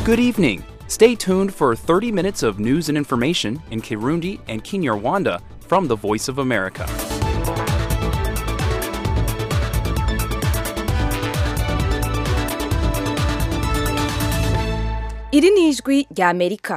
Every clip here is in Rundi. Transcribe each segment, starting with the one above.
Good evening. Stay tuned for 30 minutes of news and information in Kirundi and Kinyarwanda from the Voice of America. iri ni ijwi rya amerika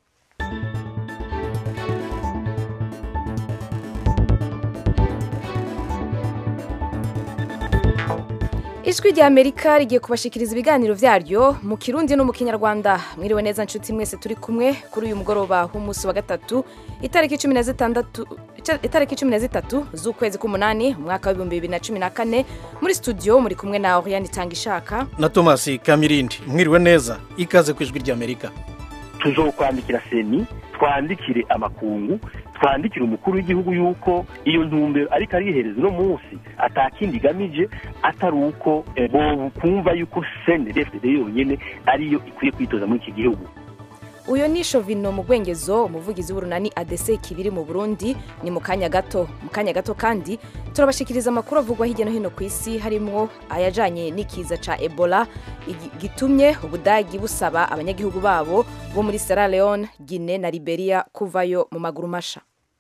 ijwi rya amerika rigiye kubashikiriza ibiganiro byaryo mu kirundi no mu kinyarwanda mwiriwe neza nshuti mwese turi kumwe kuri uyu mugoroba w'umunsi wa gatatu itariki cumi na zitandatu itariki cumi na zitatu z'ukwezi k'umunani umwaka w'ibihumbi bibiri na cumi na kane muri studio muri kumwe na oriyani itanga ishaka na tomasi kamirindi mwiriwe neza ikaze ku ijwi ry'amerika tuzokwandikira seni twandikire amakungu twandikire umukuru w'igihugu yuko iyo ntumbero ariko arihereza uno munsi atakindi igamije atari uko kumva yuko seni refide yonyine ariyo ikwiye kwitoza muri iki gihugu uyu ni shovino mu bwengezo umuvugizi w'urunani adese kibiri mu burundi ni mu kanya gato mu kanya gato kandi turabashikiriza amakuru avugwa hirya no hino ku isi harimo ayajanye n'ikiza ca ebola gitumye ubudagi busaba abanyagihugu babo bo muri sierra leone guine na liberia kuvayo mu maguru masha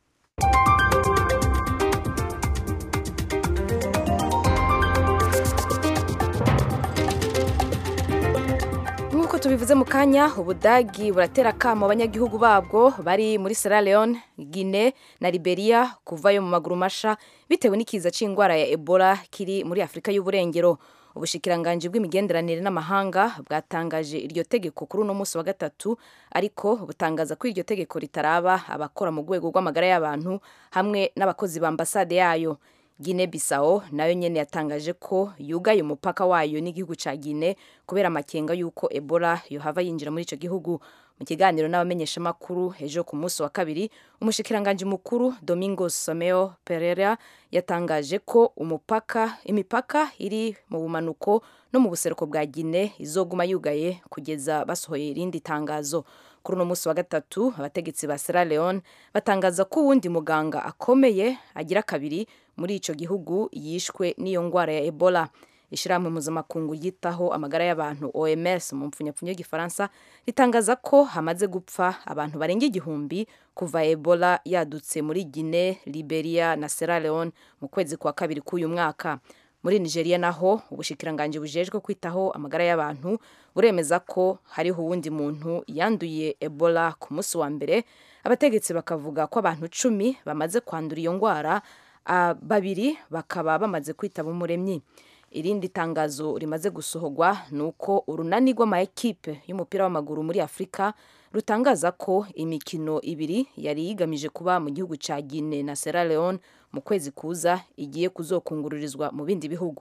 nk'uko tubivuze mu kanya ubudagi buratera akamo abanyagihugu babwo bari muri sierra leone guine na liberia kuvayo mu maguru masha bitewe n'ikiza c'indwara ya ebola kiri muri afurika y'uburengero ubushikiranganji bw'imigenderanire n'amahanga bwatangaje iryo tegeko kuri uno munsi wa gatatu ariko butangaza ko iryo tegeko ritaraba abakora mu rwego rw'amagara y'abantu hamwe n'abakozi ba ambasade yayo Guinea Bissau nayo nyene yatangaje ko yugaye umupaka wayo n'igihugu ca Guinea kubera amakenga yuko Ebola yohava yinjira muri ico gihugu mu kiganiro n'abamenyesha makuru ejo ku munsi wa kabiri umushikiranganje mukuru Domingos Someo Pereira yatangaje ko umupaka imipaka iri mu bumanuko no mu buseruko bwa Guinea izoguma yugaye kugeza basohoye irindi tangazo kuri uno munsi wa gatatu abategetsi ba Sierra Leone batangaza ko uwundi muganga akomeye agira kabiri muri ico gihugu yishwe n'iyo ngwara ya Ebola ishirahamwe mpuzamakungu yitaho amagara y'abantu OMS mu mpfunyapfunyo y'igifaransa ritangaza ko hamaze gupfa abantu barenga igihumbi kuva Ebola yadutse muri Guinea, Liberia na Sierra Leone mu kwezi kwa kabiri k'uyu mwaka muri Nigeria naho ubushikiranganje bujejwe kwitaho amagara y'abantu buremeza ko hariho uwundi muntu yanduye Ebola ku munsi wa mbere abategetsi bakavuga ko abantu cumi bamaze kwandura iyo ngwara uh, babiri bakaba bamaze kwitaba umuremyi irindi tangazo rimaze gusohorwa ni uko urunani rw'amaekipe y'umupira w'amaguru muri afurika rutangaza ko imikino ibiri yari yigamije kuba mu gihugu cya Guinea na Sierra Leone mu kwezi kuza igiye kuzokungururizwa mu bindi bihugu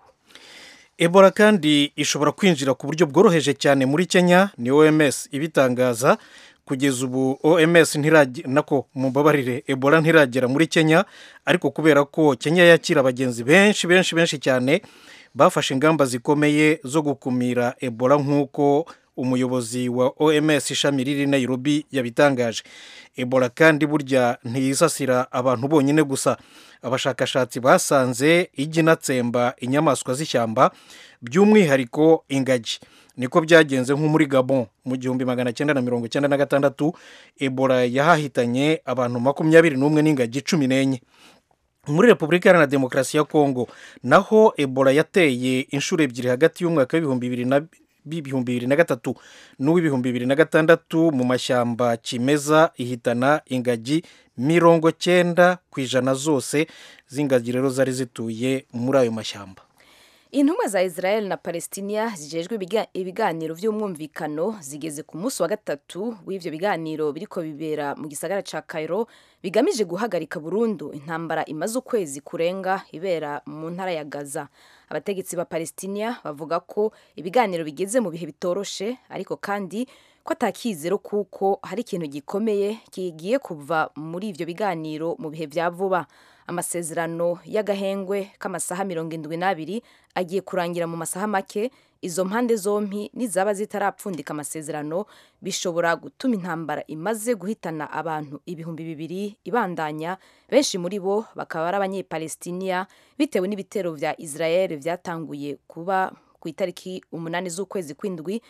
ebola kandi ishobora kwinjira ku buryo bworoheje cyane muri kenya ni oms ibitangaza kugeza ubu oms nako mumbabarire ebola ntiragera muri kenya ariko kubera ko kenya yakira abagenzi benshi benshi benshi cyane bafashe ingamba zikomeye zo gukumira ebola nk'uko umuyobozi wa oms ishami riri nairobi yabitangaje ebola kandi burya ntiyisasira abantu bonyine gusa abashakashatsi basanze ijya inatsemba inyamaswa z'ishyamba by'umwihariko ingagi niko byagenze nko muri gabon mu gihumbi magana cyenda na mirongo icyenda na gatandatu ebola yahahitanye abantu makumyabiri n'umwe n'ingagi cumi n'enye muri repubulika iharanira demokarasi ya kongo naho ebola yateye inshuro ebyiri hagati y'umwaka w'ibihumbi bibiri na b'ibihumbi bibiri na gatatu n'uw'ibihumbi bibiri na gatandatu mu mashyamba kimeza ihitana ingagi mirongo cyenda ku ijana zose z'ingagi rero zari zituye muri ayo mashyamba intumwa za israel na palestina zijejwe ibiganiro by'umwumvikano zigeze ku munsi wa gatatu w'ibyo biganiro biriko bibera mu gisagara ca cairo bigamije guhagarika burundu intambara imaze ukwezi kurenga ibera mu ntara ya gaza abategetsi ba palestina bavuga ko ibiganiro bigeze mu bihe bitoroshe ariko kandi ko atakizero kuko hari ikintu gikomeye kigiye kuva muri ivyo biganiro mu bihe vya vuba amasezerano y'agahengwe k'amasaha mirongo indwi n'abiri agiye kurangira mu masaha make izo mpande zompi nizaba zitarapfundika amasezerano bishobora gutuma intambara imaze guhitana abantu ibihumbi bibiri ibandanya benshi muri bo bakaba ari abanyepalestiniya bitewe n'ibitero vya israel vyatanguye kuba ku itariki umunani z'ukwezi kw'indwi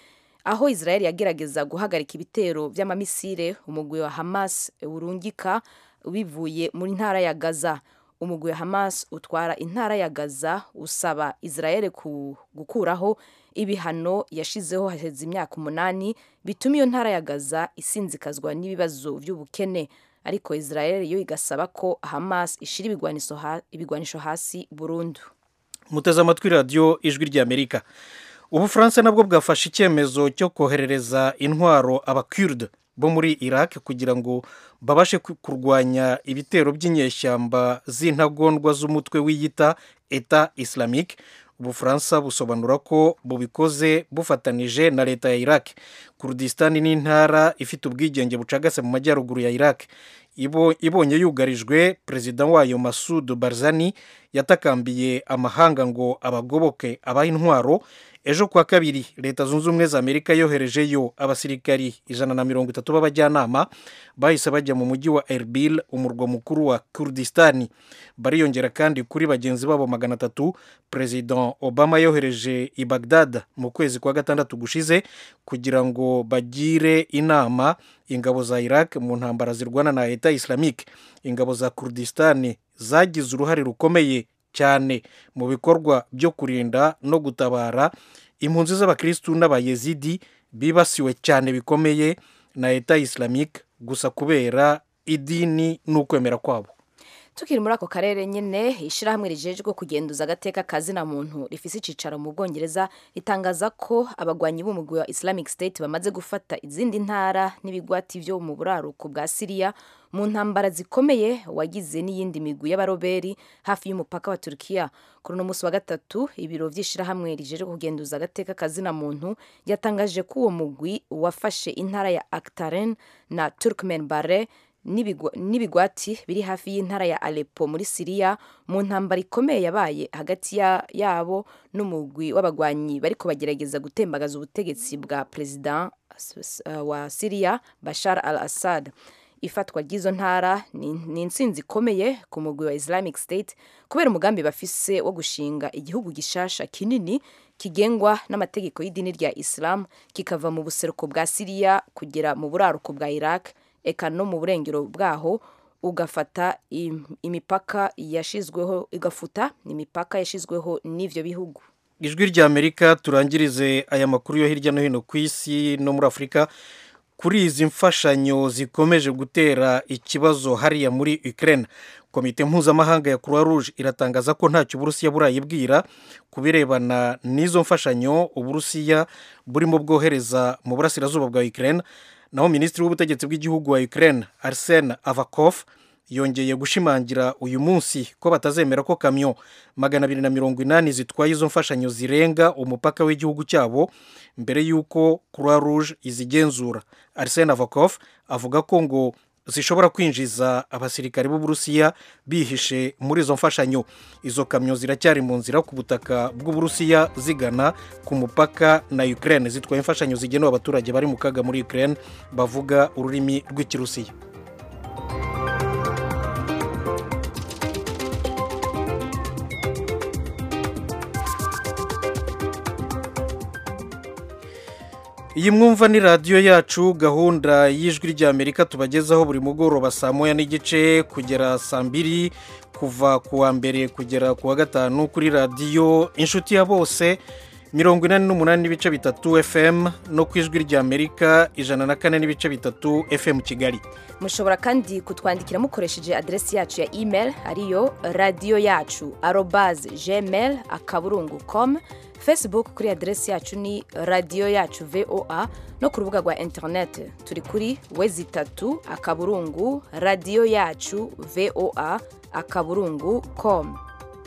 aho israel yagerageza guhagarika ibitero by'amamisire umugwi wa hamas urungika bivuye muri ntara ya gaza umugwi wa hamas utwara intara ya gaza usaba israel ku gukuraho ibihano yashizeho hashize imyaka umunani bituma iyo ntara ya gaza isinzikazwa n'ibibazo by'ubukene ariko israel yo igasaba ko hamas ishira ibigwanisho ha- ibigwanisho hasi burundu muteze amatwi radiyo ijwi ry'amerika ubufaransa nabwo bwafashe icyemezo cyo koherereza intwaro abakurde bo muri iraq kugira ngo babashe ku- kurwanya ibitero by'inyeshyamba z'intagondwa z'umutwe wiyita eta islamique ubufaransa busobanura ko bubikoze bufatanije na leta ya iraq kurdistan ni intara ifite ubwigenge bucagase mu majyaruguru ya iraq Ibo- ibonye yugarijwe perezida wayo masudu barzani yatakambiye amahanga ngo abagoboke abaha intwaro ejo kuwa kabiri leta zunze ubumwe za amerika yoherejeyo abasirikari ijana na mirongo itatu b'abajyanama bahise bajya mu mujyi wa erbil umurwa mukuru wa kurdistani bariyongera kandi kuri bagenzi babo magana atatu perezida obama yohereje i bagdad mu kwezi kwa gatandatu gushize kugira ngo bagire inama ingabo za iraq mu ntambara zirwana na leta islamique ingabo za kurdistani zagize uruhare rukomeye cyane mu bikorwa byo kurinda no gutabara impunzi z'abakirisitu n'abayezidi bibasiwe cyane bikomeye na leta islamique gusa kubera idini n'ukwemera kwabo tukiri muri ako karere nyine ishyirahamwe rijejwe kugenduza agateka ka zina muntu rifise icicaro mu bwongereza ritangaza ko abagwanyi b'umugwi wa islamic state bamaze gufata izindi ntara n'ibigwati byo mu buraruko bwa siriya mu ntambara zikomeye wagize n'iyindi migwi y'abaroberi hafi y'umupaka wa turkiya kuri uno munsi wa gatatu ibiro by'ishyirahamwe rijejwe kugenduza agateka ka zina muntu yatangaje ko uwo mugwi wafashe intara ya aktaren na turkmen bare n'ibigwa- n'ibigwati biri hafi y'intara ya Aleppo muri Siriya mu ntambara ikomeye yabaye hagati ya- yabo n'umugwi w'abagwanyi bariko bagerageza gutembagaza ubutegetsi bwa perezida s- s- uh, wa Siriya Bashar al-Assad ifatwa ry'izo ntara ni ni intsinzi ikomeye ku mugwi wa Islamic State kubera umugambi bafise wo gushinga igihugu gishasha kinini kigengwa n'amategeko y'idini rya Islam kikava mu buseruko bwa Siriya kugera mu buraruko bwa Iraq eka no mu burengero bwaho ugafata im- imipaka yashizweho igafuta imipaka yashizweho n'ivyo bihugu ijwi ry'amerika turangirize aya makuru yo hirya no hino ku isi no muri afurika kuri izi mfashanyo zikomeje gutera ikibazo hariya muri ukraine komite mpuzamahanga ya croix rouge iratangaza ko ntacyo uburusiya burayibwira ku birebana n'izo mfashanyo uburusiya burimo bwohereza mu burasirazuba bwa ukraine naho minisitiri w'ubutegetsi bw'igihugu wa ukraine arsene avakov yongeye gushimangira uyu munsi ko batazemera ko kamyo magana abiri na mirongo inani zitwaye izo mfashanyo zirenga umupaka w'igihugu cyabo mbere y'uko croix rouge izigenzura arsene avakov avuga ko ngo zishobora kwinjiza abasirikare b'uburusiya bihishe muri izo mfashanyo izo kamyo ziracyari mu nzira ku butaka bw'uburusiya zigana ku mupaka na ukraine zitwaye imfashanyo zigenewe abaturage bari mu kaga muri ukraine bavuga ururimi rw'ikirusiya iyi mwumva ni radiyo yacu gahunda y'ijwi ry'amerika tubagezaho buri mugoroba saa moya n'igice kugera saa mbiri kuva ku wa mbere kugera ku wa gatanu kuri radiyo inshuti ya bose mirongo inani n'umunani n'ibice bitatu fm no ku ijwi ry'amerika ijana na kane n'ibice bitatu fm kigali mushobora kandi kutwandikira mukoresheje aderesi yacu ya email ariyo radiyo yacu arobaze gmail akaburungu com facebook kuri aderesi yacu ni radiyo yacu voa no ku rubuga rwa interineti turi kuri wezi itatu akaburungu radiyo yacu voa akaburungu com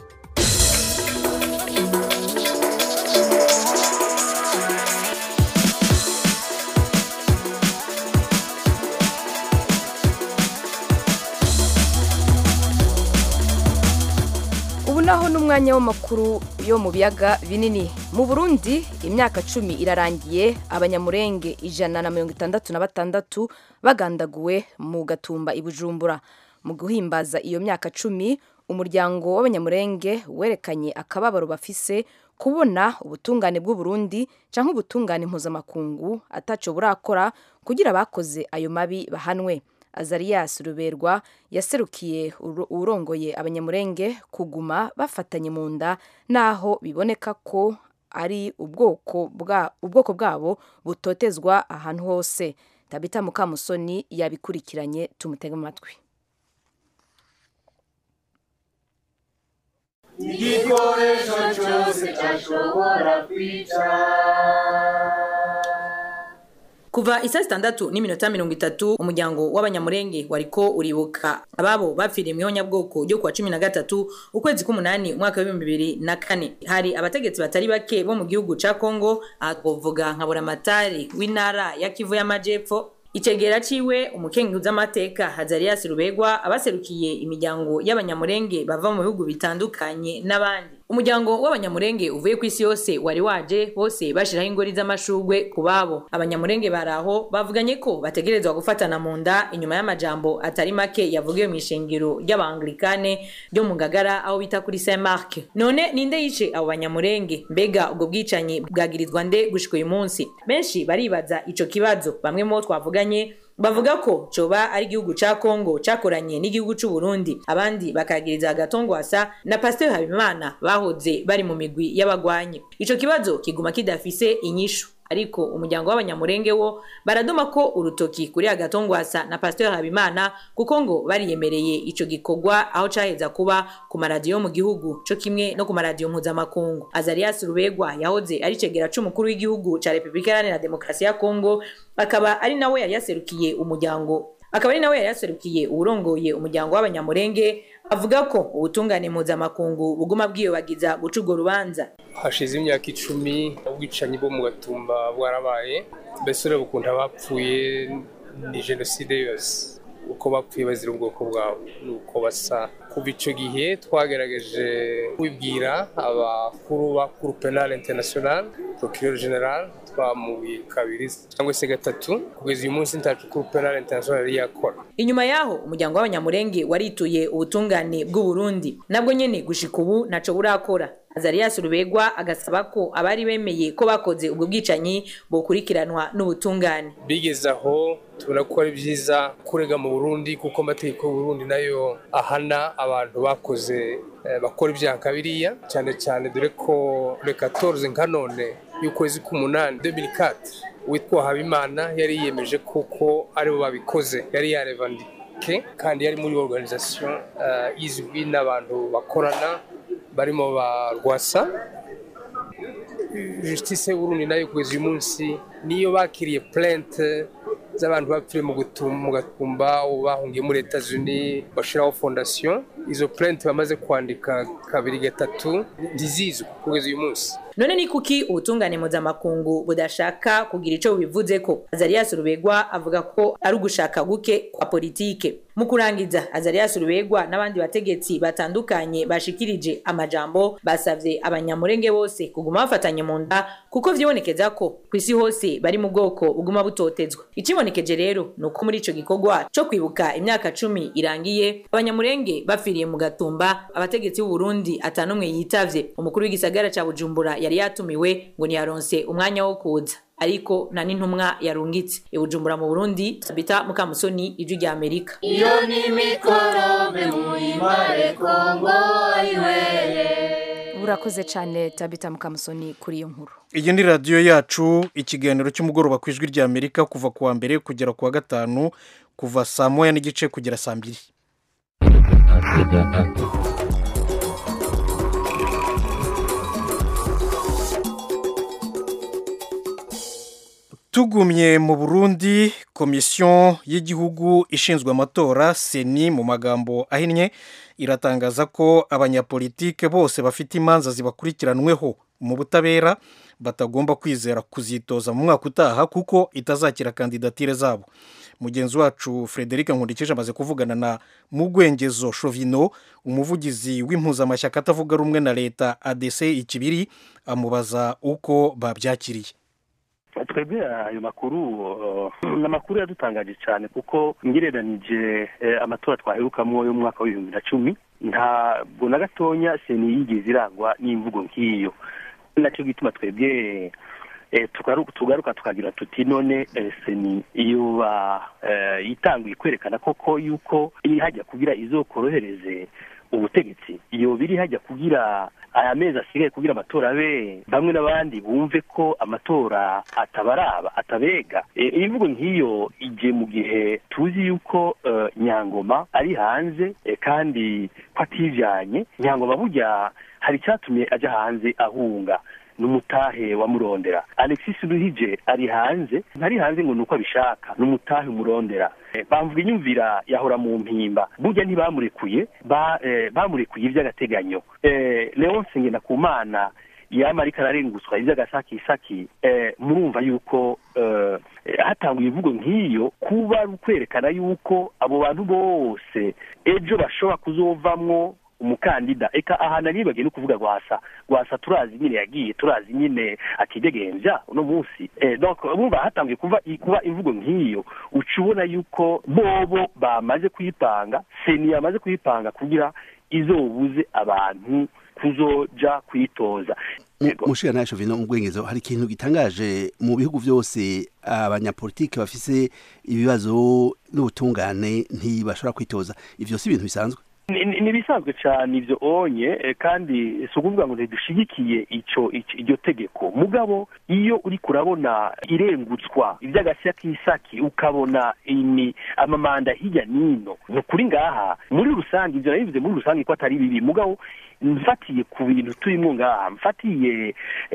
ubu naho n'umwanya w'amakuru yo mu biyaga binini mu burundi imyaka cumi irarangiye abanyamurenge ijana na mirongo itandatu na batandatu bagandaguwe mu gatumba i bujumbura mu guhimbaza iyo myaka cumi umuryango w'abanyamurenge werekanye akababaro bafise kubona ubutungane bw'uburundi cyangwa ubutungane mpuzamakungu ataco burakora kugira abakoze ayo mabi bahanwe azarias ruberwa yaserukiye urongoye abanyamurenge kuguma bafatanye mu nda naho biboneka ko ari ubwoko bwa ubwoko bwabo butotezwa ahantu hose tabita mukamusoni yabikurikiranye tumutege amatwi igikoresho cyose cyashobora kwica kuva isa sitandatu n'iminota mirongo itatu umuryango w'abanyamurenge wariko uribuka ababo bapfiriye mu ihonyabwoko ryo kuwa cumi na gatatu ukwezi k'umunani umwaka w'ibihumbi bibiri na kane hari abategetsi batari bake bo mu gihugu ca kongo aha twovuga nka buramatari w'intara ya kivu y'amajepfo icegera ciwe umukenguzi amateka hazarias rubegwa abaserukiye imiryango y'abanyamurenge bava mu bihugu bitandukanye n'abandi umuryango w'abanyamurenge uvuye ku isi yose wari waje bose bashiraho ingori z'amashurwe ku babo abanyamurenge baraho bavuganye ko bategerezwa gufatana mu nda inyuma y'amajambo atari make yavugiwe mu ishengero ry'abangilikane ryo mu ngagara aho bita kuri saint mark none ninde yice abo banyamurenge mbega ubwo bwicanyi bwagirizwa nde gushika uyu munsi benshi baribaza ico kibazo bamwe mo twavuganye bavuga ko coba ari igihugu ca Kongo cakoranye n'igihugu c'u Burundi abandi bakagiriza agatongwasa na Pasteur Habimana bahoze bari mu migwi y'abagwanyi ico kibazo kiguma kidafise inyishu ariko umuryango w'abanyamurenge wo baradoma ko urutoki kuri agatongwasa na Pasteur Habimana kuko ngo bariyemereye ico gikorwa aho caheza kuba ku maradiyo mu gihugu co kimwe no ku maradiyo mpuzamakungu Azarias Rubegwa yahoze ari cegera c'umukuru w'igihugu ca Republika Iharanira Demokarasi ya Kongo akaba ari nawe yari yaserukiye umuryango akaba ari nawe yari yaserukiye uwurongoye umuryango w'abanyamurenge avuga ko ubutungane mpuzamakungu buguma bwiyobagiza guca urwo rubanza hashize imyaka icumi ubwicanyi bwo mu gatumba bwarabaye mbese ureba ukuntu abapfuye ni jenoside yose uko bapfuye bazira ubwoko bwabo nuko basa kuva icyo gihe twagerageje kubibwira abakuru ba kuru penal international procureur general twamubiye kabiri cyangwa se gatatu kugeza uyu munsi ntacu kuru penal international yari yakora inyuma yaho umuryango w'abanyamurenge warituye ubutungane bw'u Burundi nabwo nyene gushika ubu ntaco burakora Azarias Rubegwa agasaba ko abari bemeye ko bakoze ubwo bwicanyi bokurikiranwa n'ubutungane bigeze aho tubona ko ari byiza kurega mu Burundi kuko amategeko y'u Burundi nayo ahana abantu bakoze bakora ibyaha kabiriya cyane cyane dore ko le 14 nka none y'ukwezi k'umunani 2004 witwa Habimana yari yiyemeje kuko aribo babikoze yari yarevandike kandi yari muri organisation uh, izwi n'abantu bakorana barimo ba rwasa justice y'uburundi nayo kugeza uyu munsi niyo bakiriye plainte z'abantu bapfiriye mu gatumba bahungiye muri etats unis bashyiraho fondation izo plainte bamaze kwandika kabiri gatatu ntizizwe kugeza uyu munsi none ni kuki ubutungane mpuzamakungu budashaka kugira ico bubivuze ko azarias rubegwa avuga ko ari ugushaka guke kwa politike mu kurangiza azarias rubegwa n'abandi bategetsi batandukanye bashikirije amajambo basavye abanyamurenge bose kuguma bafatanye mu nda kuko vyibonekeza ko ku isi hose bari mu bwoko buguma butotezwa ikibonekeje rero ni uko muri ico gikorwa co kwibuka imyaka cumi irangiye abanyamurenge bapfiriye mu gatumba abategetsi b'u Burundi atanumwe yitavye umukuru w'igisagara ca Bujumbura yari yatumiwe ngo ntiyaronse umwanya wo kuza ariko nta n'intumwa yarungitse ibujumbura mu burundi sabita mukamusoni ijwi rya amerika iyo ni mikorobe muhimare kongo ayiwere urakoze cyane tabita mukamusoni kuri iyo nkuru iyi ni radiyo yacu ikiganiro cy'umugoroba ku ijwi rya amerika kuva ku wa mbere kugera ku wa gatanu kuva saa moya n'igice kugera saa mbiri tugumye mu burundi komisiyo y'igihugu ishinzwe amatora seni mu magambo ahinnye iratangaza ko abanyapolitike bose bafite imanza zibakurikiranweho mu butabera batagomba kwizera kuzitoza mu mwaka utaha kuko itazakira kandidatire zabo mugenzi wacu frederic nkundikije amaze kuvugana na mugwengezo shovino umuvugizi w'impuzamashyaka atavuga rumwe na leta adc ikibiri amubaza uko babyakiriye twebwe ayo makuru ni amakuru yadutangaje cyane kuko ngereranije amatora twaherukamwo yo mu mwaka w'ibihumbi na cumi ntabwo na gatonya seni yigeze irangwa n'imvugo nk'iyo nacyo gituma twebwe tugaruka tukagira tuti none seni iyo yitanguye kwerekana koko yuko iri hajya kugira izokorohereze ubutegetsi iyo biri hajya kugira aya mezi asigaye kugira amatora abe bamwe n'abandi bumve ko amatora atabaraba atabega imvugo nk'iyo igihe mu gihe tuzi yuko nyangoma ari hanze kandi ko atijyanye nyangoma burya hari icyatumye ajya hanze ahunga n'umutahe wamurondera alexis ruhije ari hanze ntari hanze ngo ni uko abishaka n'umutahe umurondera bamvuga inyumvira yahora mu mpimba burya ntibamurekuye bamurekuye iby'agateganyo leonce ngendakumana yaba ariko ararengutswa iby'agasakisaki murumva yuko hatanguye imvugo nk'iyo kuba ari ukwerekana yuko abo bantu bose ejo bashobora kuzovamwo umukandida eka ahantu aribagiye no kuvuga rwasa rwasa turazi nyine yagiye turazi nyine atidegenja uno munsi donc bumva hatangiye kuva kuba imvugo nk'iyo uca ubona yuko bobo bamaze kuyipanga seni yamaze kuyipanga kugira izobuze abantu kuzoja kwitoza mushira nayo shovino mugwengezo hari ikintu gitangaje mu bihugu byose abanyapolitike bafise ibibazo n'ubutungane ntibashobora kwitoza ivyo si ibintu bisanzwe ni ibisanzwe cyane ibyo onye kandi si ukuvuga ngo ntidushigikiye icyo iryo tegeko mugabo iyo uri kurabona irengutswa iby'agashya k'isaki ukabona amamanda hirya n'ino ni ukuri ngaha muri rusange ibyo nabivuze muri rusange ko atari bibi mugabo mfatiye ku bintu turimo ngaha mfatiye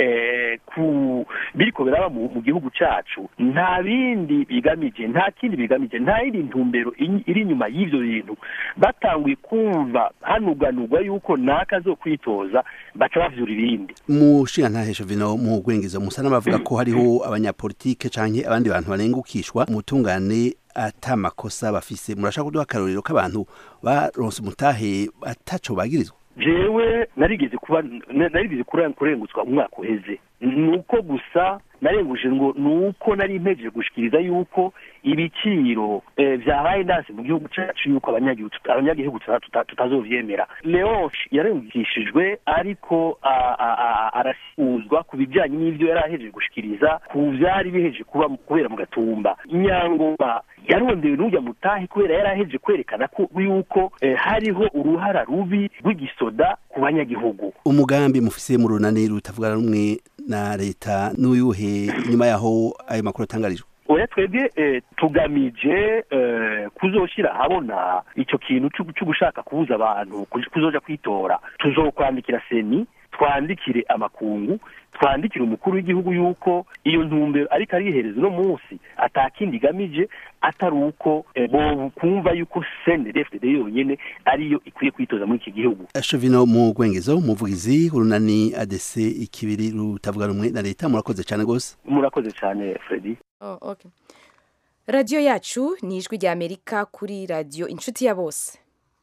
ku biriko biraba mu gihugu cyacu nta bindi bigamije nta kindi bigamije nta yindi ntumbero iri inyuma y'ibyo bintu batanguye kumva hanuganurwa yuko naka zo kwitoza baca bavyura ibindi mushinga ntahesho vino mu gwengezo musa n'abavuga ko hariho abanyapolitike canke abandi bantu barengukishwa umutungane ata makosa bafise murashaka kuduha akarorero k'abantu baronse umutahe ataco bagirizwa jewe narigeze kuba narigeze kurengutswa umwaka uheze nuko gusa narenguje ngo nuko nari mpejeje gushikiriza yuko ibiciro vyabaye ndanse mu gihugu cacu yuko abanyagihugu tutazovyemera leonce yarengukishijwe ariko arasuzwa ku bijanye n'ivyo yari ahejeje gushikiriza ku vyari bihejeje kuba kubera mu gatumba inyangoma yarondewe n'ujya mutahe kubera yari ahejeje kwerekana ko yuko hariho uruhara rubi rw'igisoda ku banyagihugu umugambi mufise mu runani rutavuga rumwe na leta n'uyuhe inyuma yaho ayo makuru atangarijwe oya twebwe tugamije kuzoshyira ahabona icyo kintu cyo gushaka kubuza abantu kuzoja kwitora tuzokwandikira seni twandikire amakungu twandikire umukuru w'igihugu yuko iyo ntumbero ariko arihereza uno munsi atakindi igamije atari uko kumva yuko senedefdede yonyene ariyo ikwiye kwitoza muri iki gihugu shovino mu gwengezo umuvugizi urunani adese ikibiri rutavuga rumwe na leta murakoze cyane rwose murakoze cyane fredi oh, okay. radiyo yacu ni ijwi rya amerika kuri radiyo inshuti ya bose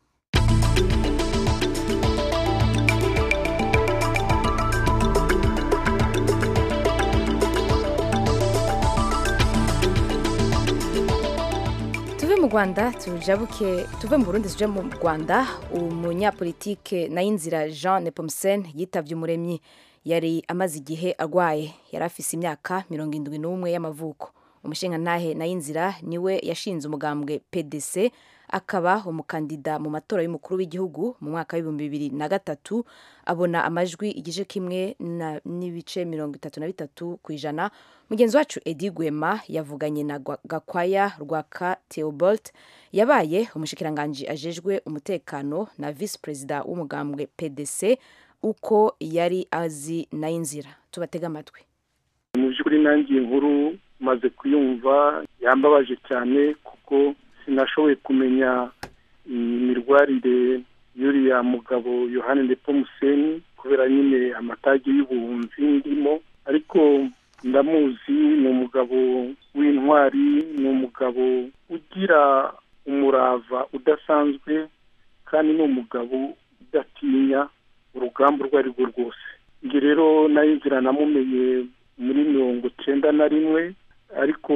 mu rwanda tujabuke tuve mu burundi tuje mu rwanda umunyapolitike nayinzira jean nepomsen yitabye umuremyi yari amaze igihe arwaye yari afise imyaka mirongo indwi n'umwe y'amavuko umushingantahe nayinzira niwe yashinze umugambwe pdc akaba umukandida mu matora y'umukuru w'igihugu mu mwaka w'ibihumbi bibiri na gatatu abona amajwi igice kimwe n'ibice mirongo itatu na bitatu ku ijana mugenzi wacu edi gwema yavuganye na gakwaya rwaka theobald yabaye umushikiranganji ajejwe umutekano na visi perezida w'umugambwe pdc uko yari azi nayinzira tubatega amatwi mu by'ukuri nanjye inkuru maze kuyumva yambabaje cyane kuko sinashoboye kumenya imirwarire y'uriya mugabo yohani Nepomuseni kubera nyine amatage y'ubuhunzi ndimo ariko ndamuzi ni umugabo w'intwari ni umugabo ugira umurava udasanzwe kandi ni umugabo udatinya urugamba urwo ari rwo rwose njye rero nayo nzira namumenye muri mirongo icyenda na rimwe ariko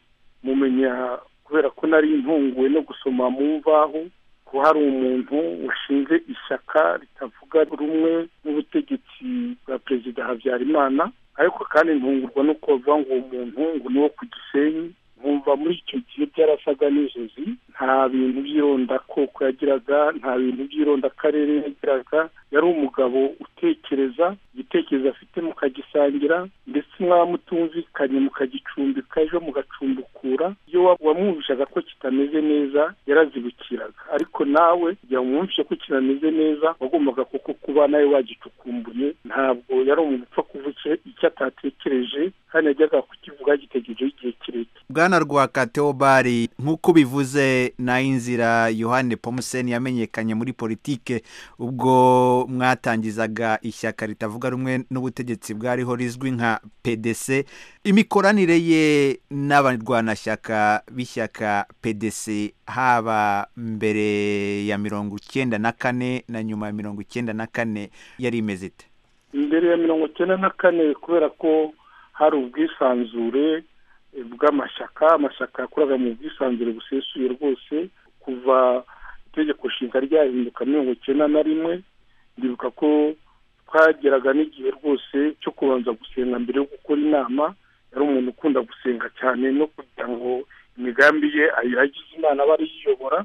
mumenya kubera ko nari ntunguwe no gusoma mu mvaho ko hari umuntu washinze ishyaka ritavuga rumwe n'ubutegetsi bwa perezida habyarimana ariko kandi ntungurwa no kuvuga ngo uwo muntu ngo ni uwo ku gisenyi nkumva muri icyo gihe byarasaga n'inzozi nta bintu by'irondakoko yagiraga nta bintu by'irondakarere yagiraga yari umugabo utekereza igitekerezo afite mukagisangira ndetse mwaba mutumvikanye mukagicumbika ejo mugacumbukura iyo wamwumvishaga ko kitameze neza yarazibukiraga ariko nawe kugira ngo umwumvishe ko kinameze neza wagombaga kuko kuba nawe wagicukumbuye ntabwo yari umuntu upfa kuvuga icyo atatekereje kandi yajyaga kukivuga gitegerejeho igihe kirekire bwana rwaka teobari nk'uko bivuze na inzira yohani pomuseni yamenyekanye muri politike ubwo mwatangizaga ishyaka ritavuga rumwe n'ubutegetsi bwariho rizwi nka pdc imikoranire ye n'abarwanashyaka b'ishyaka pdc haba mbere ya mirongo icyenda na kane na nyuma ya mirongo icyenda na kane yari imeze ite mbere ya mirongo icyenda na kane kubera ko hari ubwisanzure bw'amashyaka amashyaka yakoraga mu bwisanzure busesuye rwose kuva itegeko nshinga ryahinduka mirongo icyenda na rimwe ndibuka ko twageraga n'igihe rwose cyo kubanza gusenga mbere yo gukora inama yari umuntu ukunda gusenga cyane no kugira ngo imigambi ye ayiragize imana aba yiyobora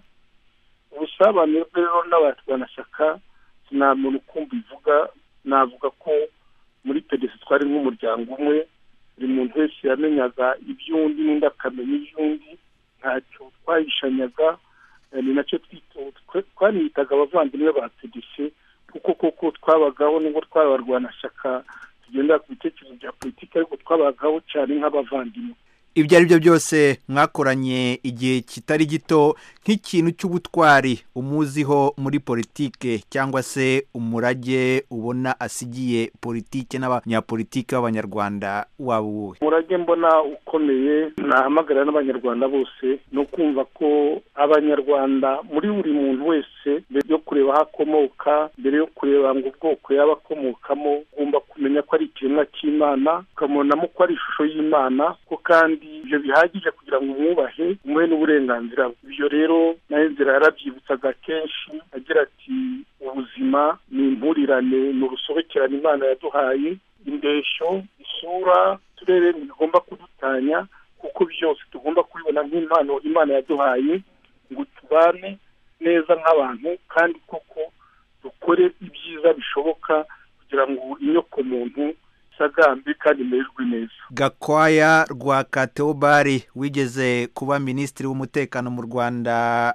ubusabane rero n'abarwanashyaka nta muntu ukumva ivuga navuga ko muri pedesi twari nk'umuryango umwe buri muntu wese yamenyaga iby'undi n'undi akamenya iby'undi ntacyo twahishanyaga ni nacyo twaniyitaga abavandimwe ba pedesi kuko koko twabagaho nubwo twari abarwanashyaka tugendera ku bitekerezo bya politiki ariko twabagaho cyane nk'abavandimwe ibyo ari byo byose mwakoranye igihe kitari gito nk'ikintu cy'ubutwari umuziho muri politike cyangwa se umurage ubona asigiye politike n'abanyapolitike b'abanyarwanda waba uwuhe umurage mbona ukomeye nahamagarira n'abanyarwanda bose ni ukumva ko abanyarwanda muri buri muntu wese mbere yo kureba aho akomoka mbere yo kureba ngo ubwoko yaba akomokamo ugomba kumenya ko ari ikiremwa cy'imana ukamubonamo ko ari ishusho y'imana ko kandi ibyo bihagije kugira ngo umwubahe umuhe n'uburenganzira bwe ibyo rero nayo inzira yarabyibutsaga kenshi agira ati ubuzima ni impurirane ni urusobekerane imana yaduhaye indeshyo isura uturere ntibigomba kudutanya kuko byose tugomba kubibona nk'impano imana yaduhaye ngo tubane neza nk'abantu kandi koko dukore ibyiza bishoboka kugira ngo inyokomuntu isagambe kandi imererwe neza gakwaya rwa kateobari wigeze kuba minisitiri w'umutekano mu rwanda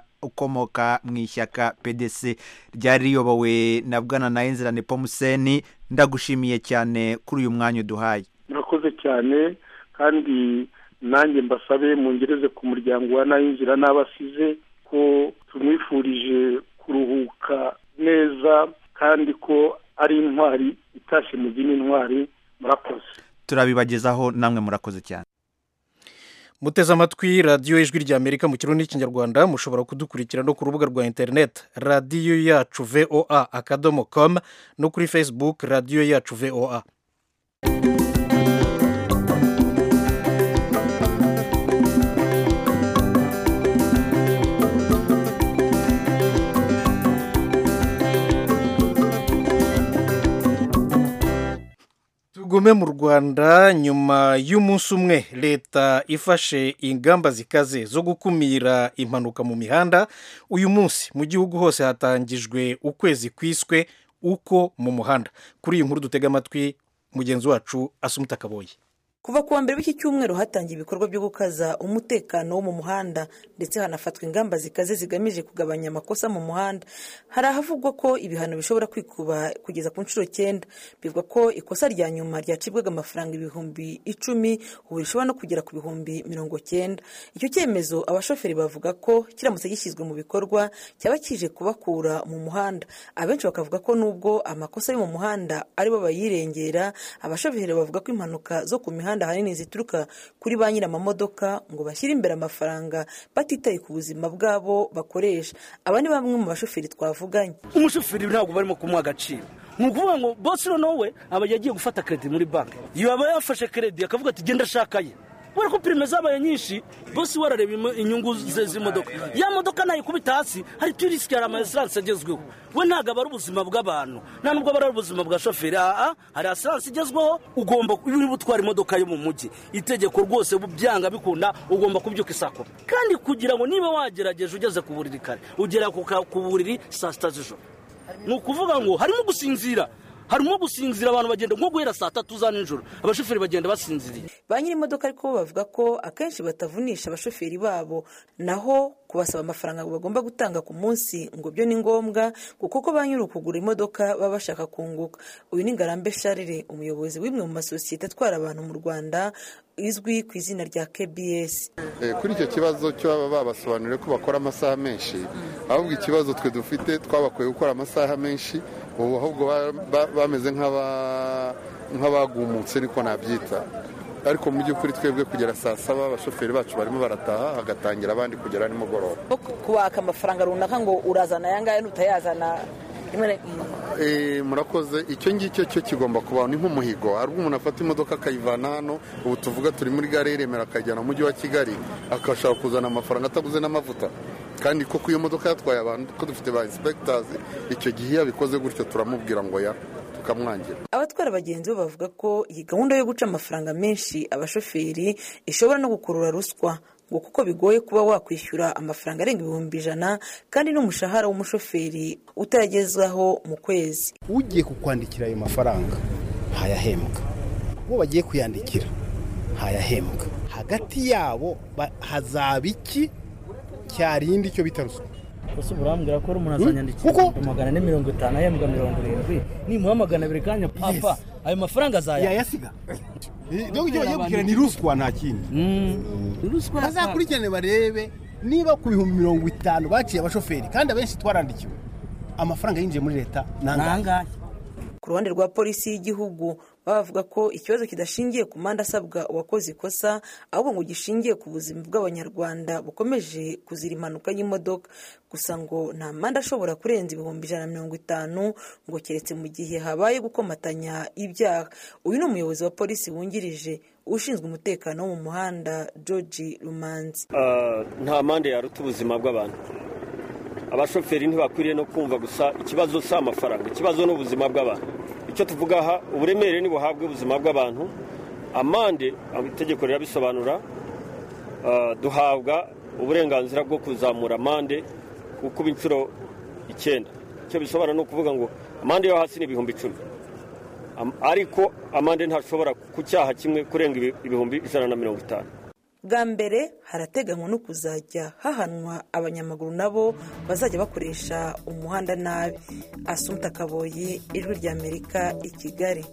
ukomoka mu ishyaka pdc ryari riyobowe na bwana na inzirane pomuseni ndagushimiye cyane kuri uyu mwanya uduhaye murakoze cyane kandi nanjye mbasabe mungereze ku muryango wa nayinzira n'abasize ko tumwifurije kuruhuka neza kandi ko ari intwari itashye mu zindi ntwari murakoze turabibagezaho namwe murakoze cyane muteze amatwi radiyo ijwi rya amerika mu kirundi n'ikinyarwanda mushobora kudukurikira no ku rubuga rwa interineti radiyo yacu voa akadomo komu no kuri facebook radiyo yacu voa tugume mu rwanda nyuma y'umunsi umwe leta ifashe ingamba zikaze zo gukumira impanuka mu mihanda uyu munsi mu gihugu hose hatangijwe ukwezi kwiswe uko mu muhanda kuri iyi nkuru dutega amatwi mugenzi wacu asumuta kaboye kuva ku wa mbere w'iki cyumweru hatangiye ibikorwa byo gukaza umutekano wo mu muhanda ndetse hanafatwa ingamba zikaze zigamije kugabanya amakosa mu muhanda hari ahavugwa ko ibihano bishobora kwikuba kugeza ku nshuro cyenda bivuga ko ikosa rya nyuma ryacibwaga amafaranga ibihumbi icumi ubu rishobora no kugera ku bihumbi mirongo cyenda icyo cyemezo abashoferi bavuga ko kiramutse gishyizwe mu bikorwa cyaba kije kubakura mu muhanda abenshi bakavuga ko nubwo amakosa yo mu muhanda aribo bayirengera abashoferi bavuga ko impanuka zo ku mihanda imihanda ahanini zituruka kuri ba nyir'amamodoka ngo bashyire imbere amafaranga batitaye ku buzima bwabo bakoresha aba ni bamwe mu bashoferi twavuganye umushoferi ntabwo barimo kumuha agaciro ni ukuvuga ngo bosi noneho we aba yagiye gufata kredi muri banki yaba yafashe kredi akavuga ati genda shakaye kubera ko pirime zabaye nyinshi bosi we arareba imo- inyungu ze z'imodoka ya modoka nayikubita hasi hari turisike hari amaesiranse agezweho we ntabwo aba ari ubuzima bw'abantu nta nubwo aba ari ubuzima bwa shoferi aha hari asiranse igezweho ugomba iyo uri butwara imodoka yo mu mujyi itegeko rwose byanga bikunda ugomba kubyuka isaa kumi kandi kugira ngo niba wagerageje ugeze ku buriri kare ugera ku ka- ku buriri saa sita z'ijoro ni ukuvuga ngo harimo gusinzira harimo gusinzira abantu bagenda nko guhera saa tatu za nijoro abashoferi bagenda basinziriye ba nyiri imodoka ariko bo bavuga ko akenshi batavunisha abashoferi babo naho kubasaba amafaranga bagomba gutanga ku munsi ngo byo ni ngombwa ngo kuko ba nyiri ukugura imodoka baba bashaka kunguka uyu ni ngarambe sharire umuyobozi w'imwe mu masosiyete atwara abantu mu rwanda izwi ku izina rya kbs Eh, kuri icyo kibazo cyo baba babasobanuriye ko bakora amasaha menshi ahubwo ikibazo twe dufite twabakuye gukora amasaha menshi ubu ahubwo ba- ba- bameze nk'aba- nk'abagumutse niko nabyita ariko mu by'ukuri twebwe kugera saa saba abashoferi bacu barimo barataha hagatangira abandi kugera nimugoroba kubaka amafaranga runaka ngo urazana aya ngaya n'utayazana rimwe na Eh, murakoze icyo ngicyo cyo kigomba kubaho ni nk'umuhigo hari ubwo umuntu afata imodoka akayivana hano ubu tuvuga turi muri gare ya Remera akajyana mu mujyi wa kigali akashaka kuzana amafaranga ataguze n'amavuta kandi koko iyo modoka yatwaye abantu ko dufite ba inspectors icyo gihe iyo abikoze gutyo turamubwira ngo ya tukamwangira abatwara abagenzi bo bavuga ko iyi gahunda yo guca amafaranga menshi abashoferi ishobora no gukurura ruswa ngo kuko bigoye kuba wakwishyura amafaranga arenga ibihumbi ijana kandi n'umushahara w'umushoferi utayagezwaho mu kwezi ugiye kukwandikira ayo mafaranga ntayahembwa uwo bagiye kuyandikira ntayahembwa hagati yabo ba- hazaba iki cyarindi icyo bita ruswa gusa urambwira ko ari umuntu Hmm? azanyandikira Kuko- ibihumbi magana ane mirongo itanu ahembwa mirongo irindwi nimuha magana abiri kanya papa ayo mafaranga azaya yayasiga ibyo ngibyo bagiye gukira ni ruswa nta kindi bazakurikirane barebe niba ku bihumbi mirongo itanu baciye abashoferi kandi abenshi twarandikiwe amafaranga yinjiye muri leta ni angahe ku ruhande rwa polisi y'igihugu bavuga ko ikibazo kidashingiye ku manda asabwa uwakoze ikosa ahubwo ngo gishingiye ku buzima bw'abanyarwanda bukomeje kuzira impanuka y'imodoka gusa ngo nta manda ashobora kurenza ibihumbi ijana na mirongo itanu ngo keretse mu gihe habaye gukomatanya ibyaha uyu ni umuyobozi wa polisi wungirije ushinzwe umutekano wo mu muhanda george rumanzi Ah, nta mande yaruta ubuzima bw'abantu abashoferi ntibakwiriye no kumva gusa ikibazo si amafaranga ikibazo ni ubuzima bw'abantu icyo tuvuga aha uburemere nibuhabwe ubuzima bw'abantu amande itegeko rirabisobanura ah, duhabwa uburenganzira bwo kuzamura amande kukuba inshuro icyenda icyo bisobanura ni ukuvuga ngo amande yo hasi ni ibihumbi icumi Am- ariko amande ntashobora ku cyaha kimwe kurenga ibi- ibihumbi ijana na mirongo itanu bwa mbere harateganywa no kuzajya hahanwa abanyamaguru nabo bazajya bakoresha umuhanda nabi asumta kaboyi ijwi ry'amerika i kigali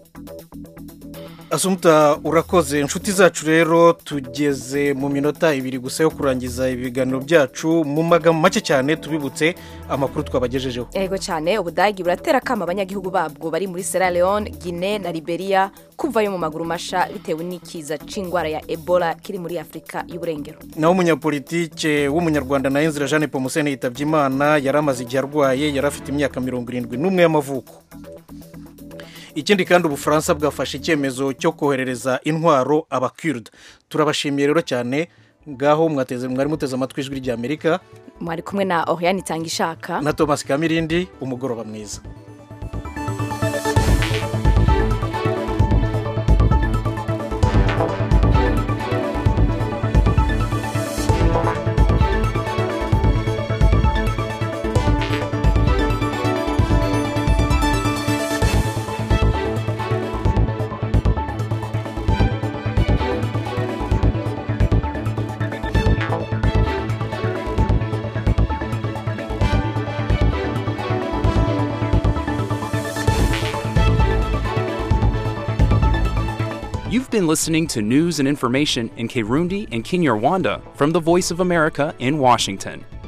asumuta urakoze inshuti zacu rero tugeze mu minota ibiri gusa yo kurangiza ibiganiro byacu mu magambo make cyane tubibutse amakuru twabagejejeho yego cyane ubudagi buratera akama abanyagihugu babwo bari muri sierra leone guinea na liberia kuvayo mu maguru masha bitewe n'ikiza c'indwara ya ebola kiri muri afurika y'uburengero naho umunyapolitike w'umunyarwanda na inzira jeanne pomusene yitabye imana yari amaze igihe arwaye yari afite imyaka mirongo irindwi n'umwe y'amavuko ikindi kandi ubufaransa bwafashe icyemezo cyo koherereza intwaro abakirida turabashimiye rero cyane ngaho mwateze mwari muteze amatwi ijwi ry'amerika mwari kumwe na oriane itanga ishaka na thomas kamirindi umugoroba mwiza You've been listening to news and information in Kirundi and Kinyarwanda from the Voice of America in Washington.